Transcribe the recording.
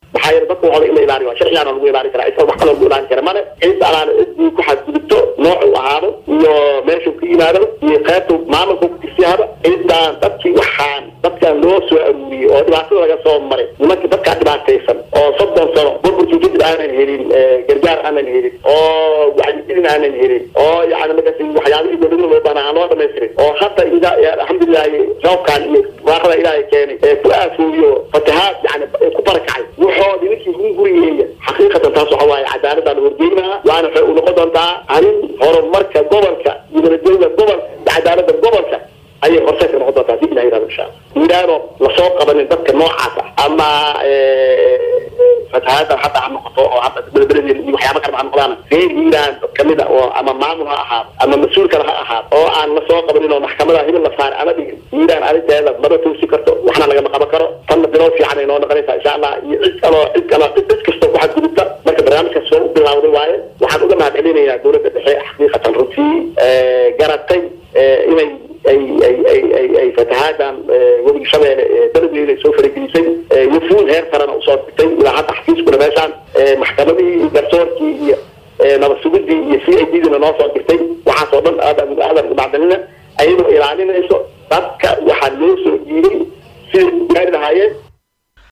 maxaa yeele dadka waxooda in la ilaaliyo waa sharcigaana lagu ilaali karaa isa wax kaloo lagu ilaali kara male cid alaana cidii ku xadgudubto nooc u ahaado iyo meeshuu ka yimaado iyo qaybtu maamulka ku tirsiyaaba cidaan dadkii waxaan dadkan loo soo aruuriyey oo dhibaatada laga soo maray nimanka dadkaa dhibaataysan oo soddon sano burburkii kadib aanan helin gargaar aanan helin oo wacyigelin aanan helin oo yani markaas waxyaabihii dowladda loo baana aan loo dhamaystirin oo hadda alxamdulilahi roobkan iyo waaqada ilaahay keenay ee ku aafooyo fatahaad yani ku barakacay wuxoodi ninkii hunguriyeeya xaqiiqatan taas waxa waaye cadaaladdaa la horgeynaha waana waxay u noqon doontaa arrin horumarka gobolka iyo nabadgelyada gobolka iyo cadaaladda gobolka ayay horseed ka noqon doontaa hadii ilaha yirahdo insha allah ilaano lasoo qabanin dadka noocaas ah ama fatahaada hadda ha noqoto oo hadda belbeledeeda iyo waxyaaba kaleba ha noqdaan reer hiiraan kamid a oo ama maamul ha ahaado ama mas-uul kale ha ahaado oo aan lasoo qabanin oo maxkamada hibil la saar ama dhigin hiiraan arrinteeda maba toosi karto waxna lagama qaban karo tanna bilow fiican ay noo noqonaysaa insha allah iyo cid kaloo cid kaloo cid cid kastoo ku xadgudubta marka barnaamijkaas soo u bilawday waaye waxaan uga mahad celinayaa dowladda dhexe xaqiiqatan runtii garatay inay ay ay ay ay ay fatahaadaan webiga shabeelle beledweyne ay soo faragelisay wufuud heer sarena usoo digtay ilaa hadda xafiiskuna meeshaan maxkamadihii garsoorkii iyo nabad sugidii iyo c i d dina noo soo dirtay waxaas oo dhan aad aadan uga macdanina ayadoo ilaalinayso